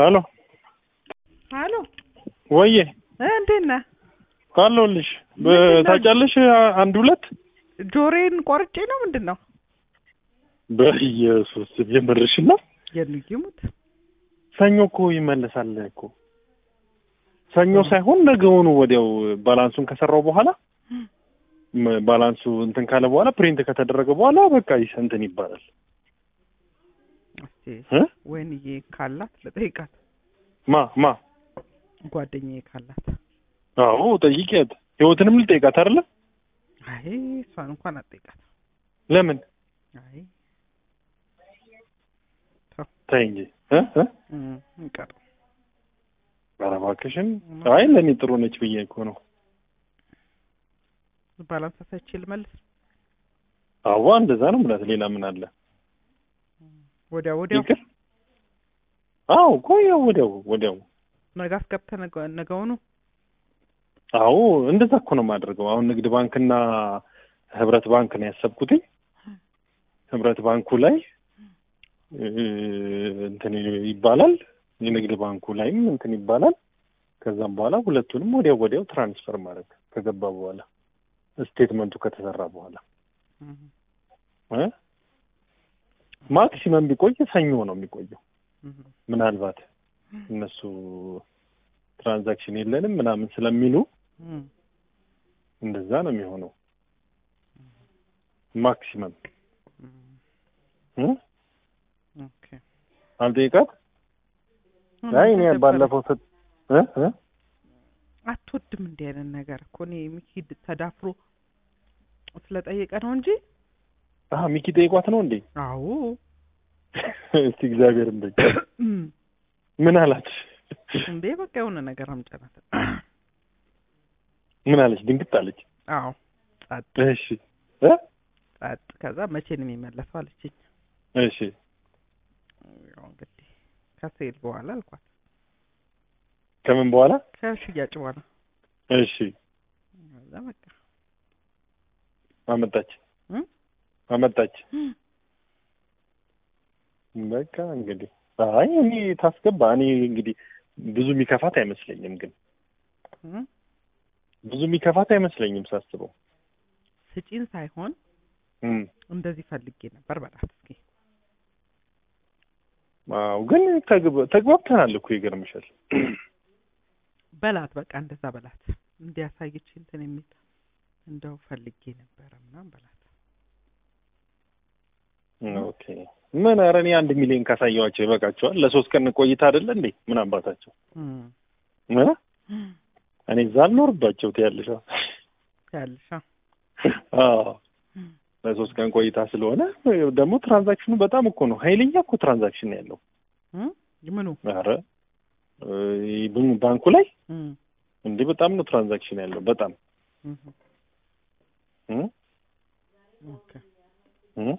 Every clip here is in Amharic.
ሄሎ አሎ ወዬ እ እንዴት ነህ? አለሁልሽ። ምንድን ነው? ታውቂያለሽ አንድ ሁለት ጆሮዬን ቆርጬ ነው ምንድን ነው? በኢየሱስ የምርሽን ነው? የንጊሙት ሰኞ እኮ ይመለሳል እኮ ሰኞ ሳይሆን ነገውኑ ወዲያው ባላንሱን ከሰራው በኋላ ም- ባላንሱ እንትን ካለ በኋላ ፕሪንት ከተደረገ በኋላ በቃ ይስ- እንትን ይባላል እስቲ እ? ወይንዬ ካላት ልጠይቃት፣ ማ ማ ጓደኛዬ ካላት። አዎ ጠይቂያት። ህይወትንም ልጠይቃት አይደለ? አይ እሷን እንኳን አትጠይቃት። ለምን አይ ተይ እንጂ እ እ እም፣ እንቀር ኧረ እባክሽን። አይ ለእኔ ጥሩ ነች ብዬ እኮ ነው። ባላንስ ሳይቼ ልመልስ አዋ እንደዛ ነው ምላት። ሌላ ምን አለ? ወዲያው ወዲያው ይቅር። አዎ እኮ ያው ወዲያው ወዲያው ነገ አስገብተህ ነገ- ነገውኑ አዎ እንደዛ እኮ ነው የማደርገው። አሁን ንግድ ባንክና ህብረት ባንክ ነው ያሰብኩትኝ። ህብረት ባንኩ ላይ እ፣ እንትን ይባላል፣ የንግድ ባንኩ ላይም እንትን ይባላል። ከዛም በኋላ ሁለቱንም ወዲያው ወዲያው ትራንስፈር ማድረግ ከገባ በኋላ ስቴትመንቱ ከተሰራ በኋላ እም፣ እ ማክሲመም ቢቆይ ሰኞ ነው የሚቆየው። እም፣ ምናልባት እነሱ ትራንዛክሽን የለንም ምናምን ስለሚሉ እም። እንደዛ ነው የሚሆነው ማክሲመም እ? ኦኬ አልጠይቃት አይ እኔ ባለፈው ስት እ? እ? አትወድም እንዲህ አይነት ነገር እኮ እኔ ሚኪ ተዳፍሮ ስለጠየቀ ነው እንጂ አሀ ሚኪ ጠይቋት ነው እንዴ? አዎ እስቲ እግዚአብሔር እንደኝ እም፣ ምን አላት? እንዴ በቃ የሆነ ነገር አምጨናት ምን አለች? ድንግጥ አለች። አዎ ጸጥ እሺ እ? ጸጥ ከዛ መቼ ነው የሚመለሰው አለችኝ እሺ ያው እንግዲህ ከሴል በኋላ አልኳት ከምን በኋላ? ከሽያጭ በኋላ እሺ ከዛ በቃ አመጣች እም? አመጣች። በቃ እንግዲህ አይ እኔ ታስገባ። እኔ እንግዲህ ብዙ የሚከፋት አይመስለኝም፣ ግን እም? ብዙ የሚከፋት አይመስለኝም ሳስበው። ስጪን ሳይሆን እም እንደዚህ ፈልጌ ነበር በላት እስኪ አዎ ግን ተግባ- ተግባብተናል እኮ ይገርምሻል። በላት በቃ እንደዛ በላት እንዲያሳየች እንትን የሚል እንደው ፈልጌ ነበረ ምናምን በላት ኦኬ ምን ኧረ እኔ አንድ ሚሊዮን ካሳየዋቸው ይበቃቸዋል። ለሶስት ቀን ቆይታ አይደለ እንዴ? ምን አባታቸው እም። እ? እኔ እዛ አልኖርባቸው ትያለሽ። ያልሻ አዎ ለሶስት ቀን ቆይታ ስለሆነ ደግሞ ትራንዛክሽኑ በጣም እኮ ነው ኃይለኛ እኮ ትራንዛክሽን ነው ያለው። እም? ምኑ ኧረ እ፣ ብ- ባንኩ ላይ እም፣ እንዴ በጣም ነው ትራንዛክሽን ያለው በጣም እም፣ እ? ኦኬ እ?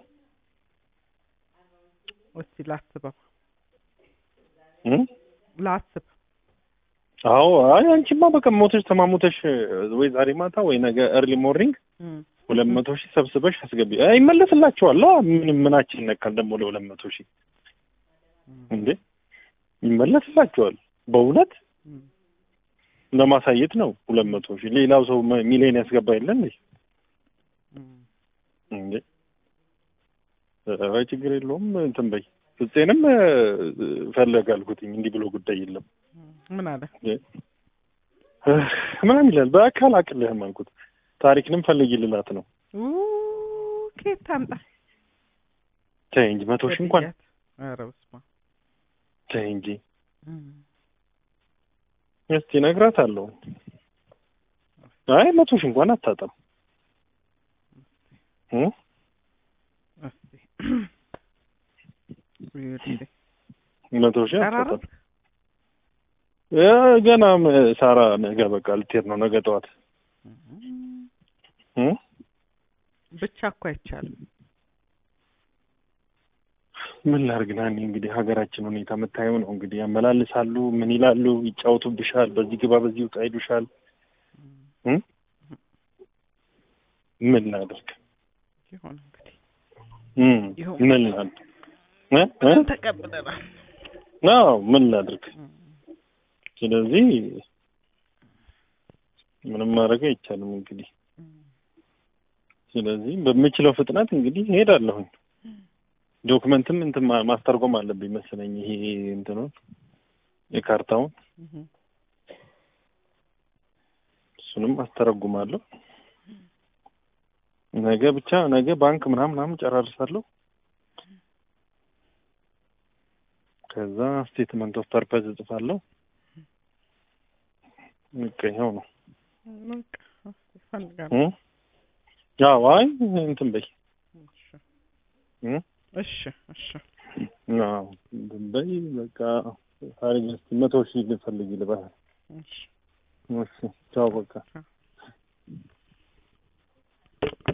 እስቲ ላስበው እ? ላስብ አዎ አይ አንቺማ በቃ ሞተሽ ተማሙተሽ ወይ ዛሬ ማታ ወይ ነገ ኤርሊ ሞርኒንግ እም፣ ሁለት መቶ ሺህ ሰብስበሽ አስገቢ። አይ ይመለስላችኋል። አ ምንም ምናችን ይነካል ደግሞ ለሁለት መቶ ሺህ እም፣ እንዴ ይመለስላችኋል። በእውነት እም። ለማሳየት ነው ሁለት መቶ ሺህ ሌላው ሰው መ- ሚሊዮን ያስገባ የለ እንዴ እም። እንዴ ኧረ ችግር የለውም እንትን በይ ፍፄንም እ፣ ፈለግ አልኩትኝ እንዲህ ብሎ ጉዳይ የለም ምን አለ እ፣ ምናምን ይላል በአካል አቅልህም አልኩት ታሪክንም ፈልጊ ልላት ነው ኡ ከየት ታምጣ ተይ እንጂ መቶ ሺህ እንኳን ገድያት። ኧረ በስመ አብ። ተይ እንጂ እም። እስቲ እነግራታለሁ አይ መቶ ሺህ እንኳን አታጣም እ? እስቲ ይኸውልህ፣ መቶ ሺህ ቀራራ አታጣም እ፣ ገና ም- ሳራ ነገ በቃ ልትሄድ ነው ነገ ጠዋት እ? ብቻ እኮ አይቻልም። ምን ላድርግ ናኒ እንግዲህ ሀገራችን ሁኔታ የምታየው ነው እንግዲህ ያመላልሳሉ ምን ይላሉ ይጫወቱብሻል በዚህ ግባ በዚህ ውጣ ይሉሻል እ? ምን ላድርግ ይሁን እንግዲህ እ? ይሁን ምን ላድርግ እ? እ? ተቀብለናል። አዎ ምን ላድርግ? እም፣ ስለዚህ ምንም ማድረግ አይቻልም እንግዲህ። እም፣ ስለዚህ በምችለው ፍጥነት እንግዲህ እሄዳለሁኝ። ዶክመንትም እንትን ማ- ማስተርጎም አለብኝ መሰለኝ ይሄ እንትኑን የካርታውን እም። እሱንም አስተረጉማለሁ። ነገ ብቻ ነገ ባንክ ምናምን ምናምን ጨራርሳለሁ። ከዛ ስቴትመንት ኦፍ ፐርፐዝ እጽፋለሁ። በቃ ይኸው ነው። በቃ እስኪ እፈልጋለሁ። እ? ያው አይ እንትን በይ እሺ እ? እሺ እሺ አዎ እንትን በይ በቃ ታሪክ እስኪ መቶ ሺህ ልፈልግ ልበል። እሺ እሺ ቻው በቃ ቻው።